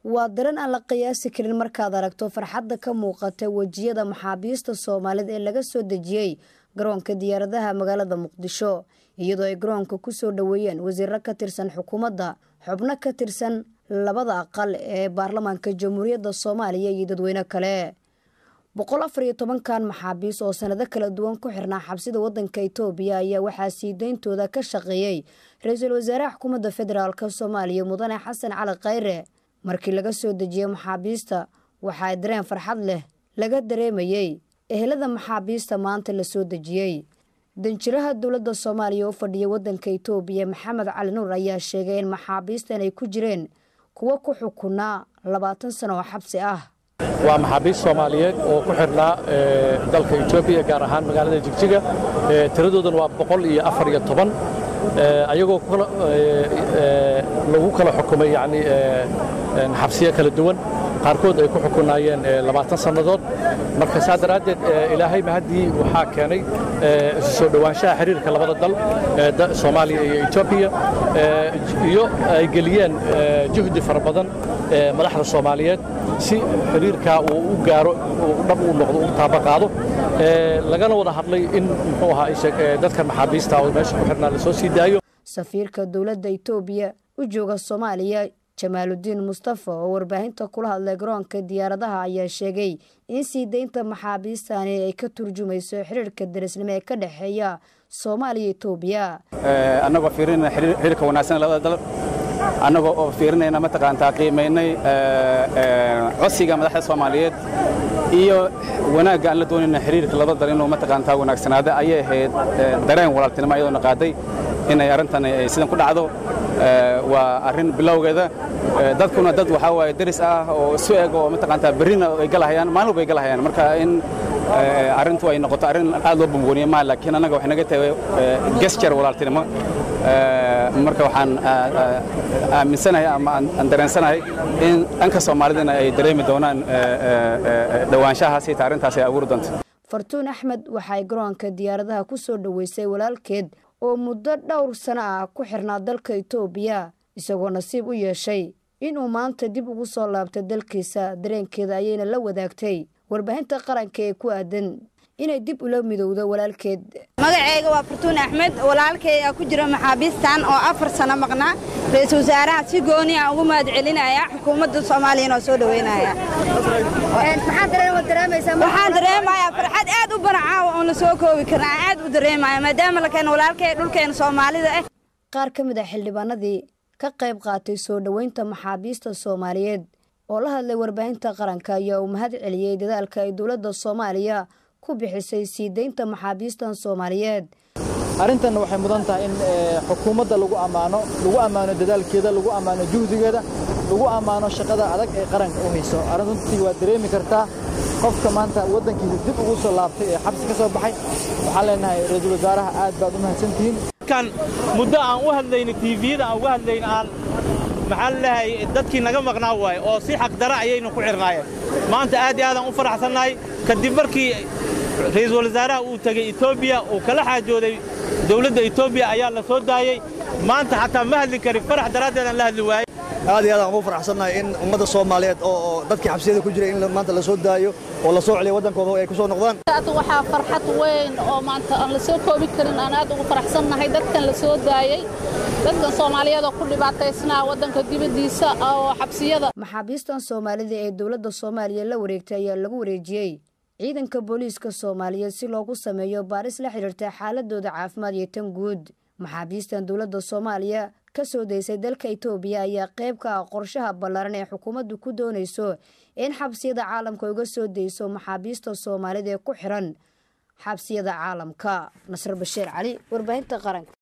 waa daran aan la qiyaasi karin markaad aragto farxadda ka muuqata wejiyada maxaabiista soomaalida ee laga soo dejiyey garoonka diyaaradaha magaalada muqdisho iyadoo ay garoonka ku soo dhoweeyeen wasiiro ka tirsan xukuumadda xubno ka tirsan labada aqal ee baarlamaanka jamhuuriyadda soomaaliya iyo dadweyne kale boqol afar iyo tobankan maxaabiis oo sanado kala duwan ku xirnaa xabsida wadanka itoobiya ayaa waxaa sii deyntooda ka shaqeeyey ra-iisul wasaaraha xukuumadda federaalk soomaaliya mudane xasan cali khayre markii laga soo dejiyey maxaabiista waxaa dareen farxad leh laga dareemayey ehelada maxaabiista maanta la soo dejiyey danjiraha dowladda soomaaliya oo fadhiya wadanka itoobiya maxamed cali nuur ayaa sheegay in maxaabiistan ay ku jireen kuwo ku xukunaa labaatan sano oo xabsi ah waa maxaabiist soomaaliyeed oo ku xidhnaa dalka etoobiya gaar ahaan magaalada jigjiga tiradoodana waa boqol iyo afar iyo toban ayagoo lagu kala xukumay yani xabsiyo kala duwan qaarkood ay ku xukunaayeen labaatan sannadood marka saa daraaddeed ilaahay mahaddii waxaa keenay isu soo dhowaanshaha xiriirka labada dal soomaaliya iyo etoobiya iyo ay geliyeen juhdi fara badan madaxda soomaaliyeed si xiriirkaa uu u gaaro dhab uu noqdo u taaba qaado lagana wada hadlay in muxuu ahaa dadkan maxaabiista oo meesha ku xirnaa lasoo sii daayo safiirka dowladda itoobiya u jooga soomaaliya jamaaludiin mustafa oo warbaahinta kula hadlay garoonka diyaaradaha ayaa sheegay in sii deynta maxaabiistani ay ka turjumayso xiriirka darisnimo ee ka dhexeeya soomaaliya itoobiya annagoo fiirinayna xiriirka wanaagsan labada dal annagoo oo fiirinayna mataqaantaa qiimaynay codsiga madaxda soomaaliyeed iyo wanaagga aan la doonayna xiriirka labada dal inuu mataqaantaa wanaagsanaada ayay ahayd dareen walaaltinimo ayadoona qaaday inay arrintan sidan ku dhacdo waa arrin bilowgeeda dadkuna dad waxaa waaye deris ah oo isu eg oo mataqaantaa berrina ay galahayaan maalin walba ay galahayaan marka in arrintu ay noqoto arrin aad loo bumbuuniye maa laakiin annaga waxay naga tahay gesture walaaltinimo marka waxaan aaminsanahay ama aan dareensanahay in dhanka soomaalidana ay dareemi doonaan dhowaanshahaas ita arrintaas ay abuuri doonto fartuun axmed waxay garoonka diyaaradaha ku soo dhoweysay walaalkeed oo muddo dhowr sano ah ku xirnaa dalka itoobiya isagoo nasiib u yeeshay inuu maanta dib ugu soo laabtay dalkiisa dareenkeeda ayayna la wadaagtay warbaahinta qaranka ee ku aadan inay dib ula midowdo walaalkeed magacayga waa fartuun axmed walaalkay aa ku jira maxaabiistan oo afar sano maqnaa ra-iisul wasaaraha si gooni a ugu mahad celinaya xukuumadda soomaaliyana oo soo dhoweynaya waxaan dareemayaa farxad aad u banacaawa oon la soo koobi karin aan aad u dareemaya maadaama la keeno walaalkay dhulkeena soomaalida ah qaar ka mid ah xildhibaanadii ka qayb qaatay soo dhoweynta maxaabiista soomaaliyeed oo la hadlay warbaahinta qaranka ayaa uu mahad celiyey dadaalka ay dowladda soomaaliya ku bixisay sii deynta maxaabiistan soomaaliyeed arrintan waxay mudan tahay in xukuumadda lagu ammaano lagu ammaano dadaalkeeda lagu ammaano juhdigeeda lagu ammaano shaqada adag ee qaranka u hayso arrintuntii waa dareemi kartaa qofka maanta waddankiisa dib ugu soo laabtay ee xabsi ka soo baxay waxaan leenahay ra-iisul wasaaraha aad baad u mahadsantihiin kan muddo aan u hadlayno tiiviyada aan uga hadlayn aan maxaa laleeyahay dadkii naga maqnaa waaye oo si xaqdara ayaynu ku xirnaayeen maanta aad iyo aadaan u faraxsannahay kadib markii ra'iisul wasaaraha uu tegey etoobiya uu kala xaajooday dowladda etoobiya ayaa la soo daayey maanta xataa ma hadli karin farax daraaddeedaan la hadli waayey aad iyo aad aan ugu faraxsannahay in ummadda soomaaliyeed oo dadkii xabsiyada ku jiray in maanta la soo daayo oo la soo celiyo waddankooda ay ku soo noqdaan waxaa farxad weyn oo maanta aan la soo koobi karin aan aad ugu faraxsannahay dadkan la soo daayey dadkan soomaaliyeed oo ku dhibaataysnaa waddanka dibaddiisa oo xabsiyada maxaabiistan soomaalida ee dowladda soomaaliya la wareegtay ayaa lagu wareejiyey ciidanka booliiska soomaaliyeed si loogu sameeyo baaris la xidhiirta xaaladooda caafimaad iyo tan guud maxaabiistan dowladda soomaaliya ka soo daysay dalka itoobiya ayaa qayb ka ah qorshaha ballaaran ee xukuumaddu ku doonayso in xabsiyada caalamka uga soo dayso maxaabiista soomaalida ee ku xiran xabsiyada caalamka nasr bashiir cali warbaahinta qaranka